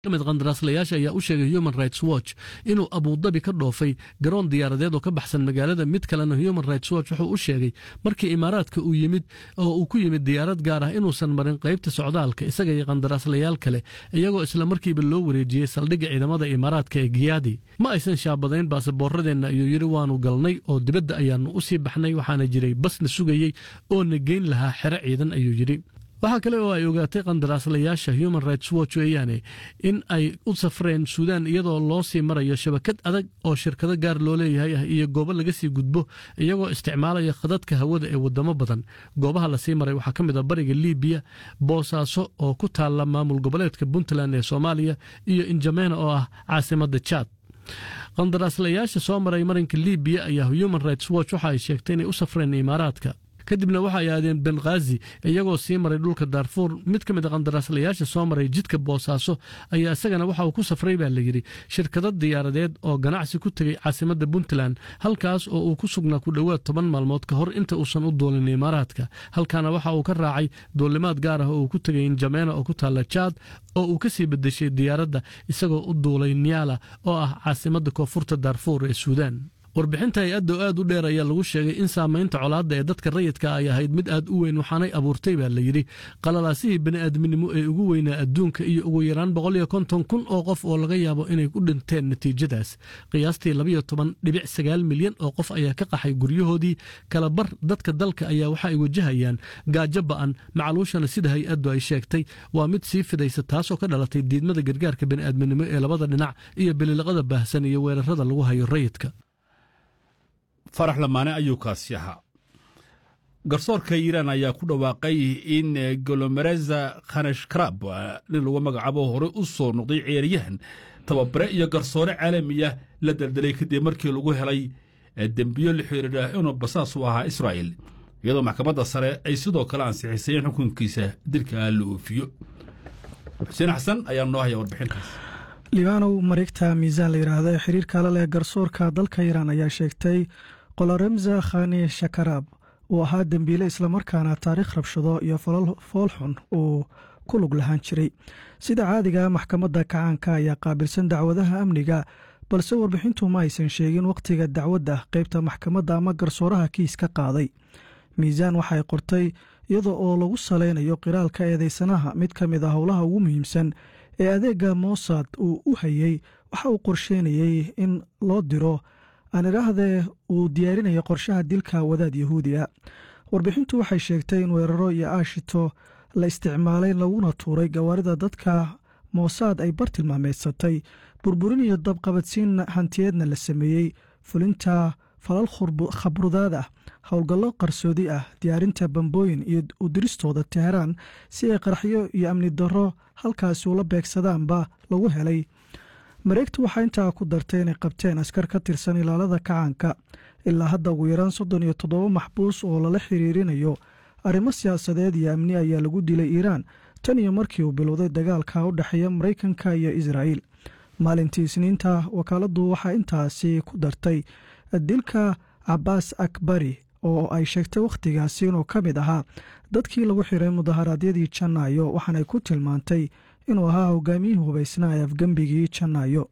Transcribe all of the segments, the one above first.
mid qandaraaslayaasha ayaa u sheegay human rights watch inuu abuudabi ka dhoofay garoon diyaaradeed oo ka baxsan magaalada mid kalena human rights watch wuxuu u sheegay markii imaaraadka uu yimid oo uu ku yimid diyaarad gaar ah inuusan marin qaybta socdaalka isaga iyo qandaraaslayaal kale iyagoo isla markiiba loo wareejiyey saldhigga ciidamada imaaraadka ee giyaadi ma aysan shaabadayn baasaboorradeenna ayuu yidhi waanu galnay oo dibadda ayaannu u sii baxnay waxaana jiray basna sugayey oo na geyn lahaa xero ciidan ayuu yidhi waxaa kale oo ay ogaatay qandaraaslayaasha human rights watch weeyaane in ay u safreen suudaan iyadoo loo sii marayo shabakad adag oo shirkado gaar loo leeyahay ah iyo goobo laga sii gudbo iyagoo isticmaalaya khadadka hawada ee wadamo badan goobaha lasii maray waxaa ka mid a bariga libiya boosaaso oo ku taalla maamul goboleedka puntland ee soomaaliya iyo injamena oo ah caasimadda jaad qandaraaslayaasha soo maray marinka libiya ayaa human rights watch waxa ay sheegtay inay u safreen imaaraadka kadibna waxa ay aadeen benghaazi iyagoo sii maray dhulka daarfuur mid ka mid a qandaraaslayaasha soo maray jidka boosaaso ayaa isagana waxa uu ku safray baa layidhi shirkado diyaaradeed oo ganacsi ku tegey caasimadda puntland halkaas oo uu ku sugnaa ku dhowaad toban maalmood ka hor inta uusan u duulin imaaraadka halkaana waxa uu ka raacay duulimaad gaar ah oo uu ku tegay injameena oo ku taalla jaad oo uu ka sii bedeshay diyaaradda isagoo u duulay niyaala oo ah caasimadda koonfurta daarfuur ee suudaan warbixinta hay-adda oo aad u dheer ayaa lagu sheegay in saamaynta colaadda ee dadka rayidka ay ahayd mid aad u weyn waxaanay abuurtay baa layidhi qalalaasihii bani'aadminimo ee ugu weynaa adduunka iyo ugu yaraan boqol iyo konton kun oo qof oo laga yaabo inay ku dhinteen natiijadaas qiyaastii labayo toban dhibic sagaal milyan oo qof ayaa ka qaxay guryahoodii kala bar dadka dalka ayaa waxa ay wajahayaan gaajo ba'an macaluushana sida hay-addu ay sheegtay waa mid sii fidaysa taasoo ka dhalatay diidmada gargaarka bani'aadminimo ee labada dhinac iyo bililiqada baahsan iyo weerarada lagu hayo rayidka farax lamaane ayuu kaasi ahaa garsoorka iiraan ayaa ku dhawaaqay in golomereza khanashkarab nin lagu magacaabo horey u soo noqday ciyaaryahan tababare iyo garsoore caalamiya la daldalay kadib markii lagu helay dembiyo la xiriira inuu basaas u ahaa israa'il iyadoo maxkamadda sare ay sidoo kale ansixisay in xukunkiisa dilka la oofiyo xuseen xasan ayaa noo haya warbixintaas libaanow mareegta miisaan la yidhaahda ee xiriirka la leh garsoorka dalka iiraan ayaa sheegtay qoloremza khani shakaraab uu ahaa dembiile islamarkaana taariikh rabshado iyo foolxun uu ku lug lahaan jiray sida caadiga maxkamadda kacaanka ayaa qaabilsan dacwadaha amniga balse warbixintu ma aysan sheegin wakhtiga dacwadda qaybta maxkamadda ama garsooraha kiis ka qaaday miisaan waxay qortay iyada oo lagu salaynayo qiraalka eedeysanaha mid ka mid a howlaha ugu muhiimsan ee adeega mossad uu u hayey waxa uu qorsheynayey in loo diro aan idhaahdee uu diyaarinayo qorshaha dilka wadaad yahuudi a warbixintu waxay sheegtay in weeraro iyo aashito la isticmaalay laguna tuuray gawaarida dadka mossad ay bartilmaameedsatay burburin iyo dabqabadsiin hantiyeedna la sameeyey fulinta falal khabrudaad ah howlgallo qarsoodi ah diyaarinta bambooyin iyo udiristooda teheraan si ay qaraxyo iyo amni darro halkaasi ula beegsadaanba lagu helay mareegtu waxaa intaa ku dartay inay qabteen askar ka tirsan ilaalada kacaanka ilaa hadda ugu yaraan soddon iyo toddoba maxbuus oo lala xiriirinayo arrimo siyaasadeed iyo amni ayaa lagu dilay iiraan tan iyo markii uu bilowday dagaalka u dhexeeya maraykanka iyo israa'iil maalintii isniinta wakaaladdu waxaa intaasi ku dartay dilka cabaas akbari oo ay sheegtay wakhtigaasi inuu ka mid ahaa dadkii lagu xiray mudaharaadyadii janaayo waxaanay ku tilmaantay inuu ahaa hogaamiyihii hubaysnaa ee afgembigii janaayo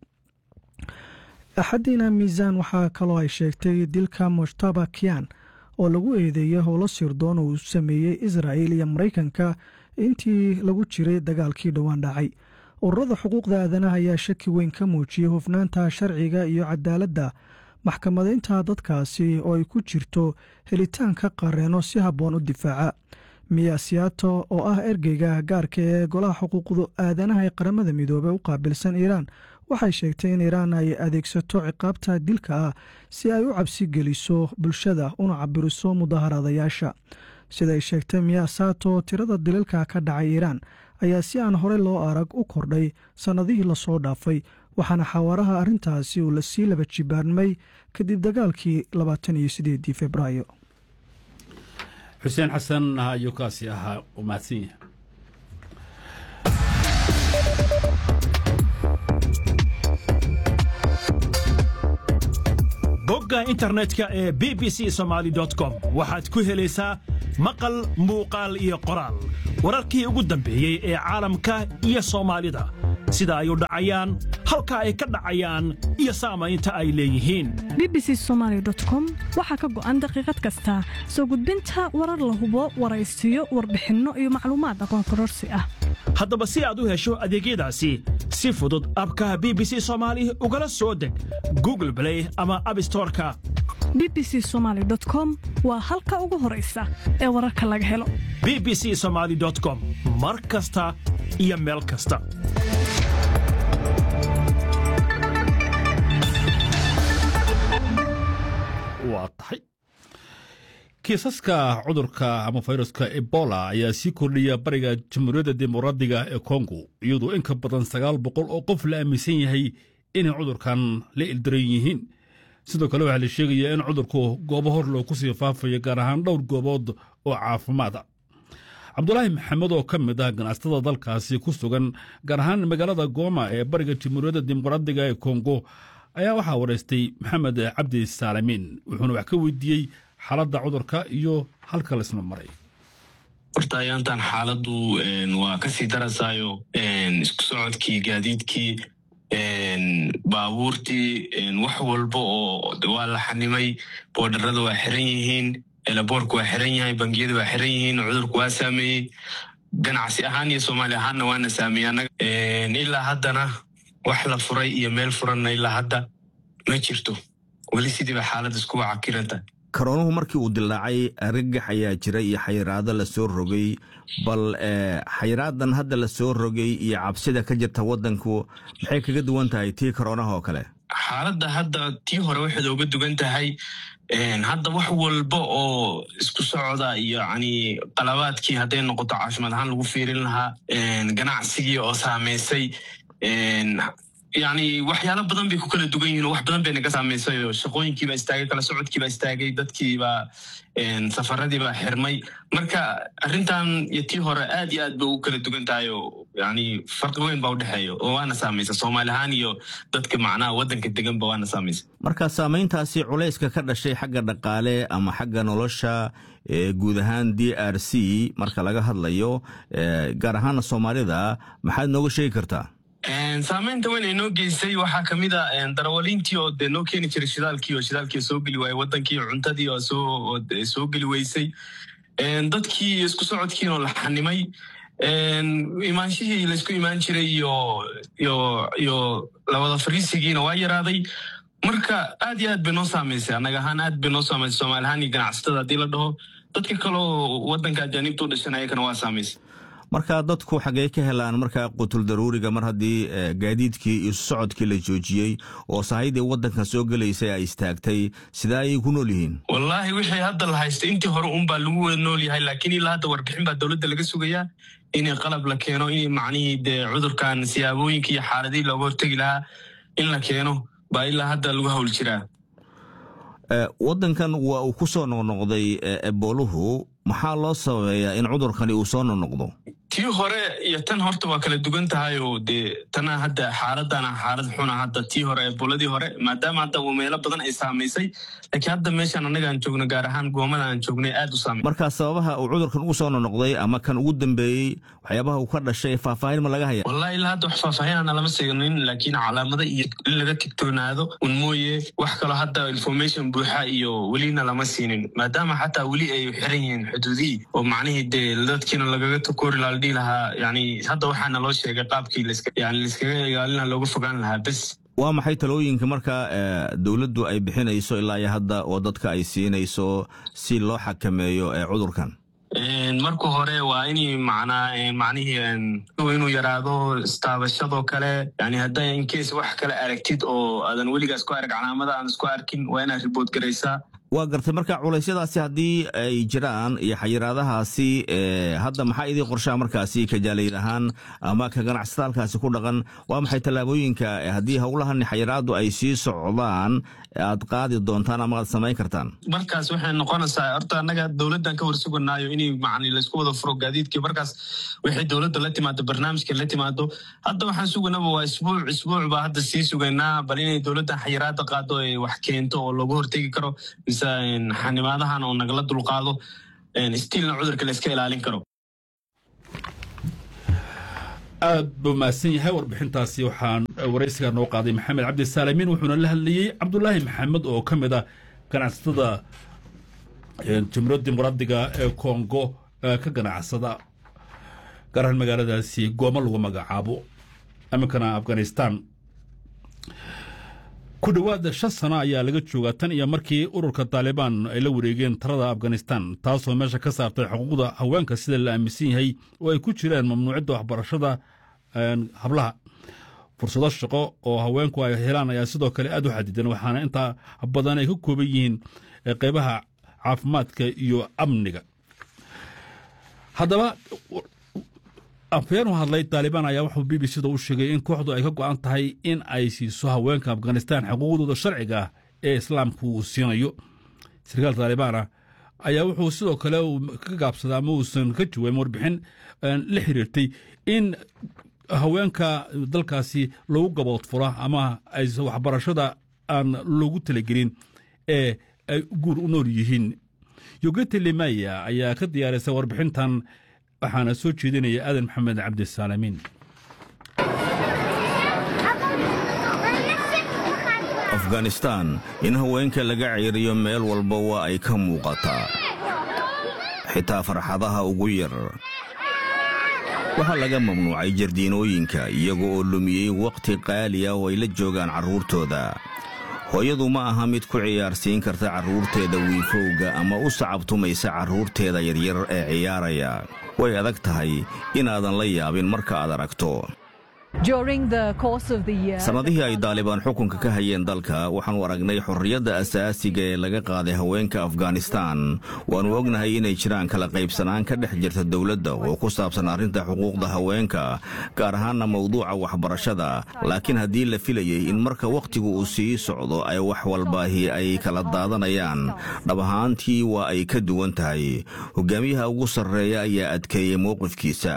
axadiina miisaan waxaa kaloo ay sheegtay dilka mujtaba kian oo lagu eedeeyey howlo sirdoon uu sameeyey israa'il iyo maraykanka intii lagu jiray dagaalkii dhowaan dhacay ururada xuquuqda aadanaha ayaa shaki weyn ka muujiyey hufnaanta sharciga iyo cadaaladda maxkamadaynta dadkaasi oo ay ku jirto helitaanka qareeno si habboon u difaaca miya siyaato oo ah ergeyga gaarka ee golaha xuquuqda aadanaha ee qaramada midoobey u qaabilsan iiraan waxay sheegtay in iiraan ay adeegsato ciqaabta dilka ah si ay u cabsi geliso bulshada una cabiriso mudaharadayaasha siday sheegtay miya saato tirada dilalka ka dhacay iiraan ayaa si aan horey loo arag u kordhay sannadihii lasoo dhaafay waxaana xawaaraha arrintaasi uu lasii laba jibaarmay kadib dagaalkii labaatan iyo sideedii februaayo xuseen xasan ayuu kaasi ahaa u mahadsan yahay bogga internetka ee b b c somaali com waxaad ku helaysaa maqal muuqaal iyo qoraal wararkii ugu dambeeyey ee caalamka iyo soomaalida sida ay u dhacayaan halka ay ka dhacayaan iyo saamaynta ay leeyihiin bbc somalycom waxaa ka go'an daqiiqad kasta soo gudbinta warar la hubo waraysiyo warbixinno iyo macluumaad aqoon kororsi ah haddaba si aad u hesho adeegyadaasi si fudud abkaha b b c soomaali ugala soo deg google blay ama abstoreka bbc somaly com waa halka ugu horaysa ee wararka laga helo b b c somaly com mar kasta iyo meel kasta waa tahay kiisaska cudurka ama fayruska ebola ayaa sii kordhiya bariga jamhuuriyadda dimuqraadiga ee kongo iyadoo in ka badan sagaal boqol oo qof la aaminsan yahay inay cudurkan la ildaran yihiin sidoo kale waxaa la sheegayaa in cudurku goobo hor loo kusii faafayo gaar ahaan dhowr goobood oo caafimaada cabdulaahi maxamed oo ka mid ah ganacsatada dalkaasi ku sugan gaar ahaan magaalada gooma ee bariga jamhuuriyadda dimuqraadiga ee kongo ayaa waxaa waraystay maxamed cabdi saalamiin wuxuuna wax ka weydiiyey xaaladda cudurka iyo halka laisma maray horta ayaantan xaaladdu waa kasii darasaayo isku socodkii gaadiidkii baabuurtii wax walba oo waa la xanimay boodharada waa xiran yihiin elaboorka waa xiran yahay bangiyada waa xiran yihiin cudurku waa saameeyey ganacsi ahaan iyo soomaali ahaanna waana saameeyey ilaa haddana wax la furay iyo meel furanna ilaa hadda ma jirto weli sidiiba xaalad iskuwa cakiranta karoonuhu markii uu dilaacay argagax ayaa jira iyo xayiraado lasoo rogay bal xayiraadan hadda lasoo rogay iyo cabsida ka jirta wadanku maxay kaga duwan tahay tii karoonaha oo kale xaaladda hadda tii hore waxayd oga dugan tahay hadda wax walba oo isku socda iyo yani qalabaadkii hadday noqoto caafimaad ahaan lagu fiirin lahaa ganacsigii oo saameysay yani waxyaalo badan bay ku kala dugan yihin oo wax badan bay naga saameysay oo shaqooyinkiibaa istaagay kala socodkiibaa istaagay dadkiibaa safaradiibaa xirmay marka arrintan iyo tii hore aad iyo aad bay ugu kala dugan tahay oo yani farqi weyn baa udhexeeya oo waana saamaysa soomaali ahaan iyo dadka macnaha waddanka deganba waana saamaysa marka saamayntaasi culayska ka dhashay xagga dhaqaale ama xagga nolosha guud ahaan d r c marka laga hadlayo gaar ahaana soomaalida maxaad nooga sheegi kartaa saamaynta weyn ay noo geysay waxaa kamid a darawaliintii oo dee noo keeni jiray shidaalkii oo shidaalkii soo geli waayey wadankii cuntadii oo soo geli weysay dadkii isku socodkiin oo la xanimay imaanshihii laysku imaan jiray iyo iyo iyo lawada fariisigiina waa yaraaday marka aad iyo aad bay noo saamaysay annaga ahaan aad bay noo saamaysay soomaali ahaan iyo ganacsatada haddii la dhaho dadka kaleo wadanka ajaanibta u dhashan ayakana waa saamaysay marka dadku xaggey ka helaan markaa qutul daruuriga mar haddii gaadiidkii iyo socodkii la joojiyey oo sahaydii waddanka soo gelaysay ay istaagtay sidee ayay ku nool yihiin wallaahi wixii hadda la haystay intii hore unbaa lagu wada nool yahay laakiin ilaa hadda warbixin baa dowladda laga sugayaa inay qalab la keeno in macnihii dee cudurkan siyaabooyinka iyo xaaladihii looga hortegi lahaa in la keeno baa ilaa hadda lagu hawl jiraa waddankan waa uu ku soo noqnoqday ebooluhu maxaa loo sababeeyaa in cudurkani uu soo noqnoqdo tii hore iyo tan horta waa kala dugan tahay oo dee tana hadda xaaladana xaalad xuna hadda tii hore eboladii hore maadaama hadda meelo badan ay saamaysay laakiin hadda meeshaan annaga aan joogno gaar ahaan goomada aan joognay aad u saamay markaa sababaha uu cudurkan ugu soo noqnoqday ama kan ugu dambeeyey waxyaabaha uu ka dhashay faahfaahin ma laga haya wallahi ilaa hadda wax faahfaahinana lama seegnin laakiin calaamada iyo in laga tigtoonaado un mooye wax kaloo hadda information buuxa iyo welina lama siinin maadaama xataa weli ay xiran yihiin xuduudihii oo macnihii dee dadkiina lagaga takoori laa ladhihi lahaa yani hadda waxaana loo sheegay qaabkii yani laiskaga ilaalina looga fogaan lahaa bes waa maxay talooyinka marka dowladdu ay bixinayso ilaa iyo hadda oo dadka ay siinayso si loo xakameeyo cudurkan marka hore waa in macnaa macnihii inuu yaraado istaabashadoo kale yani hadda incase wax kale aragtid oo aadan weligaas ku arag calaamada aan isku arkin waa inaad ribood garaysaa waa gartay marka culaysyadaasi haddii ay jiraan iyo xayiraadahaasi hadda maxaa idii qorshaa markaasi ka jaalayd ahaan ama ka ganacsata halkaasi ku dhaqan waa maxay tallaabooyinka haddii howlahan xayiraadu ay sii socdaan aad qaadi doontaan ama aad samayn kartaan markaas waxay noqonaysaa horta annaga dowladdan ka warsuganaayo inay macni laysku wada furo gaadiidkii markaas waxay dowladda la timaado barnaamijka la timaado hadda waxaan suganaba waa isbuuc isbuuc baa hadda sii sugaynaa bal inay dowladdan xayiraada qaado ee wax keento oo looga hortegi karo mise xanimaadahan oo nagala dulqaado stiilna cudurka la iska ilaalin karo aad buu mahadsan yahay warbixintaasi waxaan waraysiga noo qaaday maxamed cabdisaalamiin wuxuuna la hadlayey cabdulaahi maxamed oo ka mid ah ganacsatada jamhuuriyadda dimuqraadiga ee kongo ka ganacsada gaar ahaan magaaladaasi gooma lagu magacaabo iminkana afghanistan ku dhowaada shan sano ayaa laga joogaa tan iyo markii ururka taalibaan ay la wareegeen talada afghanistan taasoo meesha ka saartay xuquuqda haweenka sida la aaminsan yahay oo ay ku jiraan mamnuucidda waxbarashada hablaha fursado shaqo oo haweenku ay helaan ayaa sidoo kale aad u xadidan waxaana intaa badan ay ka kooban yihiin qeybaha caafimaadka iyo amniga haddaba afhayeen u hadlay taalibaan ayaa wuxuu b b c da u sheegay in kooxdu ay ka go'an tahay in ay siiso haweenka afghanistan xuquuqdooda sharciga ah ee islaamku uu siinayo sarkaal taalibaana ayaa wuxuu sidoo kale ka gaabsaday ama uusan ka jawaabin warbixin la xiriirtay in haweenka dalkaasi lagu gaboodfura ama aysan waxbarashada aan loogu talagelin ee ay guur u nool yihiin yogeti limaya ayaa ka diyaarisa warbixintan waxaana soo jeedinaya aadan maxamed cabdisaalamiin afghanistan in haweenka laga ceeriyo meel walba waa ay ka muuqataa xitaa farxadaha ugu yar waxaa laga mamnuucay jardiinooyinka iyaga oo lumiyey wakhti qaali ah oo ay la joogaan carruurtooda hooyadu ma aha mid ku ciyaarsiin karta carruurteeda wiifowga ama u sacabtumaysa carruurteeda yaryar ee ciyaaraya way adag tahay inaadan la yaabin marka aad aragto sannadihii ay daalibaan xukunka ka hayeen dalka waxaannu aragnay xorriyadda asaasiga ee laga qaaday haweenka afghanistan waannu ognahay inay jiraan kala qaybsanaan ka dhex jirta dowladda oo ku saabsan arrinta xuquuqda haweenka gaar ahaanna mawduuca waxbarashada laakiin haddii la filayey in marka wakhtigu uu sii socdo ay wax walbaahi ay kala daadanayaan dhab ahaantii waa ay ka duwan tahay hogaamiyaha ugu sarreeya ayaa adkeeyey mowqifkiisa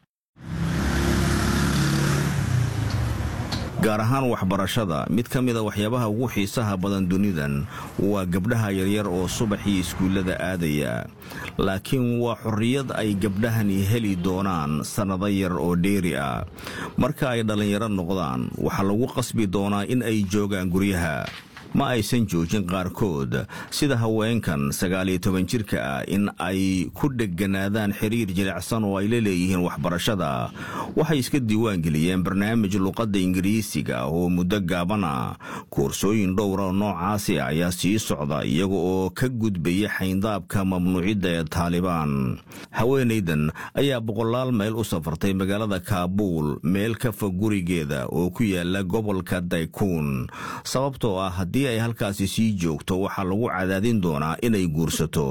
gaar ahaan waxbarashada mid ka mida waxyaabaha ugu xiisaha badan dunidan waa gabdhaha yaryar oo subaxii iskuullada aadaya laakiin waa xorriyad ay gabdhahani heli doonaan sannado yar oo dheeri ah marka ay dhallinyaro noqdaan waxaa lagu qasbi doonaa in ay joogaan guryaha ma aysan joojin qaarkood sida haweenkan sagaaliyo toban jirka ah in ay ku dheganaadaan xiriir jilicsan oo ay la leeyihiin waxbarashada waxay iska diiwaangeliyeen barnaamij luqadda ingiriisiga oo muddo gaabana koorsooyin dhowra noocaasi ah ayaa sii socda iyaga oo ka gudbaya xayndaabka mamnuucidda ee taalibaan haweenaydan ayaa boqolaal mayl u safartay magaalada kaabuul meel ka fog gurigeeda oo ku yaala gobolka daykuun sababtoo ah haddii ay halkaasi sii joogto waxaa lagu cadaadin doonaa inay guursato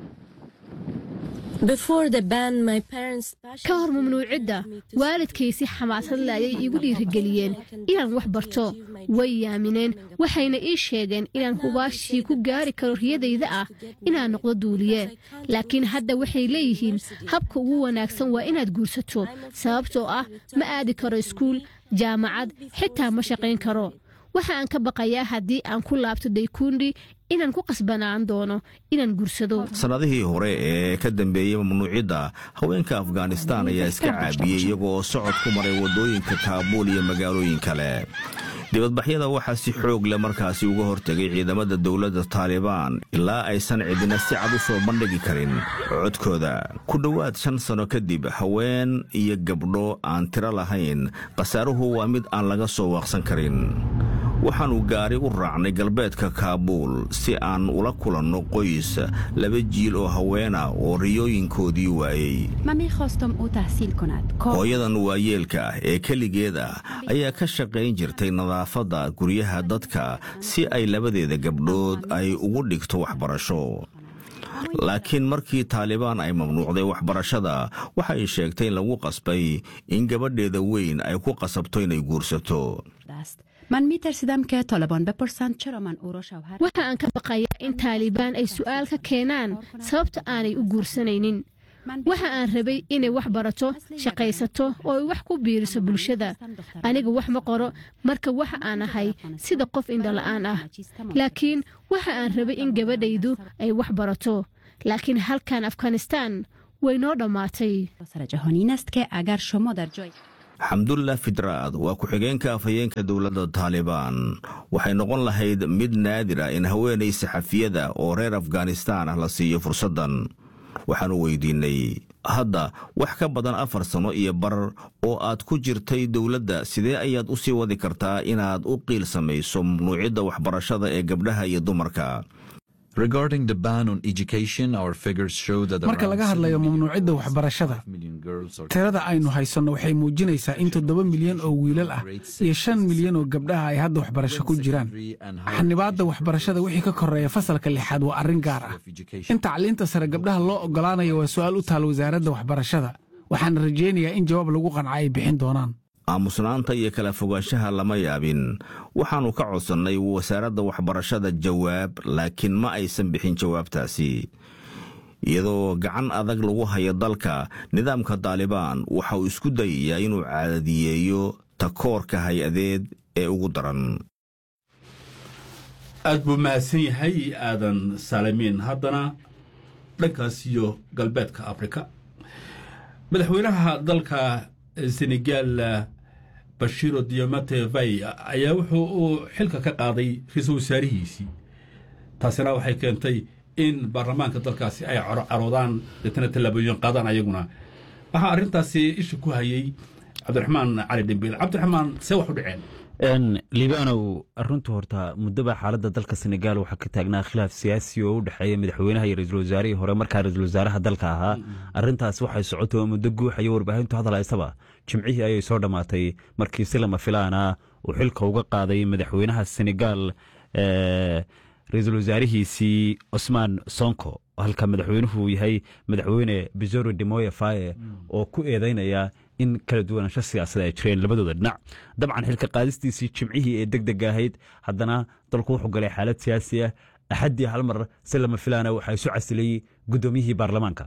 ka hor mamnuucidda waalidkay si xamaasad le ayay iigu dhiirigeliyeen inaan wax barto way yaamineen waxayna ii sheegeen inaan hubaashii ku gaari karo riyadayda ah inaan noqdo duuliye laakiin hadda waxay leeyihiin habka ugu wanaagsan waa inaad guursato sababtoo ah ma aadi karo iskuul jaamacad xitaa ma shaqayn karo waxa aan ka baqayaa haddii aan ku laabto daykuundi inaan ku qasbanaan doono inaan guursado sannadihii hore ee ka dambeeyey mamnuucidda haweenka afghanistaan ayaa iska caabiyey iyagooo socod ku maray waddooyinka kaabuul iyo magaalooyin kale dibadbaxyada waxaa si xoog leh markaasi uga hortegay ciidamada dowladda taalibaan ilaa aysan cidina si cad u soo bandhigi karin codkooda ku dhowaad shan sano kadib haween iyo gabdho aan tiro lahayn khasaaruhu waa mid aan laga soo waaqsan karin waxaannu gaari u raacnay galbeedka kaabuul si aan ula kulanno qoys laba jiil oo haweena oo riyooyinkoodii waayey hooyadan waayeelka ah ee keligeed ah ayaa ka shaqayn jirtay nadaafadda guryaha dadka si ay labadeeda gabdhood ay ugu dhigto waxbarasho laakiin markii taalibaan ay mamnuucday waxbarashada waxay sheegtay in lagu qasbay in gabadheeda weyn ay ku qasabto inay guursato waxa aan ka baqayaa in taalibaan ay su'aal ka keenaan sababta aanay u guursanaynin waxa aan rabay inay wax barato shaqaysato oo ay wax ku biiriso bulshada aniga wax ma qoro marka waxa aan ahay sida qof indhola'aan ah laakiin waxa aan rabay in gabadhaydu ay wax barato laakiin halkan afghanistaan way noo dhammaatay xamdullah fidraad waa ku-xigeenka afhayeenka dowladda taalibaan waxay noqon lahayd mid naadira in haweenay saxafiyada oo reer afghanistaan ah la siiyo fursaddan waxaanu weydiinnay hadda wax ka badan afar sano iyo bar oo aad ku jirtay dowladda sidee ayaad u sii wadi kartaa inaad u qiil samayso mamnuucidda waxbarashada ee gabdhaha iyo dumarka marka laga hadlayo mamnuucidda waxbarashada tirada aynu haysanno waxay muujinaysaa in toddoba milyan oo wiilal ah iyo shan milyan oo gabdhaha ay hadda waxbarasho ku jiraan xanibaadda waxbarashada wixii ka koreeya fasalka lixaad waa arrin gaar ah in tacliinta sare gabdhaha loo oggolaanayo waa su'aal u taal wasaaradda waxbarashada waxaana rajaynayaa in jawaab lagu qanca ay bixin doonaan aamusnaanta iyo kala fogaanshaha lama yaabin waxaannu ka codsannay wasaaradda waxbarashada jawaab laakiin ma aysan bixin jawaabtaasi iyadoo gacan adag lagu hayo dalka nidaamka daalibaan waxa uu isku dayayaa inuu caadiyeeyo takoorka hay-adeed ee ugu daran aad buu mahadsan yahay aadan saalimiin haddana dhankaas iyo galbeedka afrika madaxweynaha dalka senegal bashiro diamate vay ayaa wuxuu uu xilka ka qaaday ra-iisul wasaarihiisii taasina waxay keentay in baarlamaanka dalkaasi ay caroodaan deetana tallaabooyin qaadaan ayaguna waxaa arrintaasi isha ku hayay cabdiraxmaan cali dhimbiil cabdiraxmaan see wax u dhaceen liibanow runtu horta muddaba xaaladda dalka senegaal waxaa ka taagnaa khilaaf siyaasi oo u dhexeeya madaxweynaha iyo ra-iisul wasaarihii hore markaa ra-isul wasaaraha dalka ahaa arrintaas waxay socotay oo muddo guuxayo warbaahintu hadalaysaba jimcihii ayay soo dhammaatay markii si lama filaana uu xilka uga qaaday madaxweynaha senegaal ra-iisul wasaarihiisii cosmaan sonko halka madaxweynuhu yahay madaxweyne bizoro demoye faye oo ku eedeynaya in kala duwanaansho siyaasada ay jireen labadooda dhinac dabcan xilka qaadistiisii jimcihii ee deg deg ahayd haddana dalku wuxuu galay xaalad siyaasi ah axaddii hal mar si lama filaana waxaa isu casilay guddoomiyihii baarlamaanka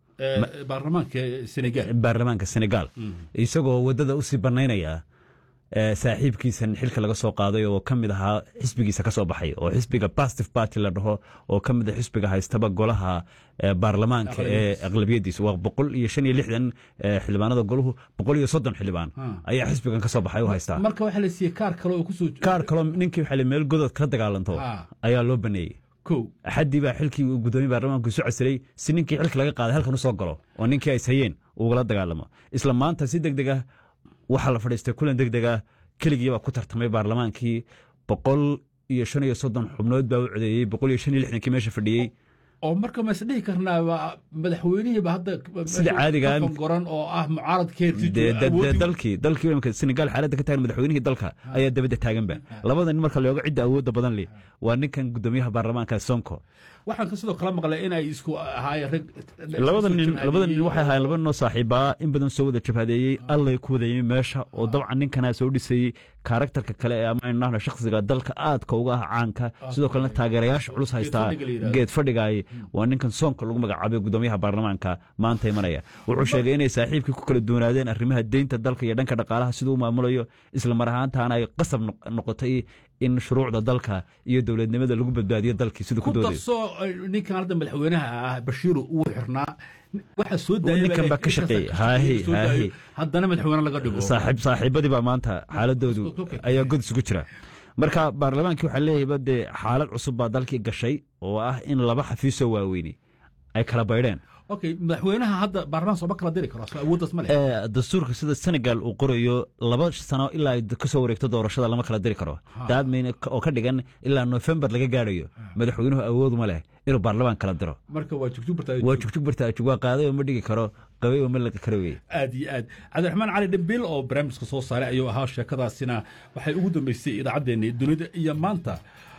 baarlamaanka senegaal isagoo waddada usii bannaynaya saaxiibkiisan xilka laga soo qaaday oo ka mid ahaa xisbigiisa ka soo baxay oo xisbiga bastive party la dhaho oo ka mid a xisbiga haystaba golaha baarlamaanka ee aqlabiyadiisa waa boqol iyo shan iyo lixdan xildhibaanada goluhu boqol iyo soddon xildhibaan ayaa xisbigan ka soo baxay u haystaa marka waxaa la siiyey kaar kale oo kusoo kaar kaloo ninkii waxaa meel godod kala dagaalanto ayaa loo baneeyey axaddii baa xilkii gudoomiye baarlamaanku isu casilay si ninkii xilka laga qaaday halkan u soo galo oo ninkii ay hayeen ugala dagaalamo isla maanta si deg deg ah waxaa la fadhiistay kulan deg deg ah keligiibaa ku tartamay baarlamaankii boqol iyo shan iyo soddon xubnood baa u codeeyey boqol iyo shan iyo lixdankii meesha fadhiyey oo marka ma isdhihi karnaa madaxweynihiiba hadda sida caadiga goran oo ah mucaaradkeedii dalkii dalkii imika senegaal xaaladda ka taagan madaxweynihii dalka ayaa dabadda taaganba labada nin marka looga cidda awoodda badan leh waa ninkan gudoomiyaha baarlamaanka sonko waxaan sidoo kale maqlay in ay isku ahaayeen rag labada nin labada nin waxay ahaayeen laba ninoo saaxiibaa in badan soo wada jabhadeeyey allay ku wadayey meesha oo dabcan ninkanaa soo dhisayey karakterka kale ee ama nahna shakhsiga dalka aadka uga ah caanka sidoo kalena taageerayaasha culus haystaa geed fadhigaay waa ninkan soonka lagu magacaabay gudoomiyaha baarlamaanka maanta imanaya wuxuu sheegay inay saaxiibkii ku kala duwanaadeen arrimaha deynta dalka iyo dhanka dhaqaalaha siduu u maamulayo isla mar ahaantaana ay qasab noqotay in shuruucda dalka iyo dowladnimada lagu badbaadiyo dalkii siduu ku doodayo kutasoo ninkan hadda madaxweynaha ah bashiiru uu xirnaa waxaa soo ninkan baa ka shaqeeyey haahi haahi haddana madaxweyne laga dhigo saaxiib saaxiibadii baa maanta xaaladoodu ayaa god isugu jira marka baarlamaankii waxaa leeyahayba dee xaalad cusub baa dalkii gashay oo ah in laba xafiisoo waaweyni ay kala baydheen okay madaxweynaha hadda baarlamaan sooma kala diri karo awooddaas ma leh dastuurka sida senegal uu qorayo laba sano ilaa ay kasoo wareegto doorashada lama kala diri karo daadmayn oo ka dhigan ilaa nofembar laga gaarayo madaxweynuhu awooduma leh inuu baarlamaan kala diro marka waa waa jugjug bartaajug waa qaaday oo ma dhigi karo qabay oo ma laga karo wey aad iyo aad cabdiraxmaan cali dhimbil oo barnaamijka soo saaray ayuu ahaa sheekadaasina waxay ugu dambeysay idaacaddeenni dunida iyo maanta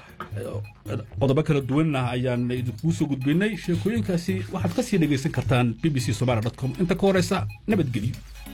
qodobo kala duwanna ayaan idinkuu soo gudbinay sheekooyinkaasi waxaad ka sii dhegaysan kartaan b b c somaali com inta ka horeysa nabadgelyo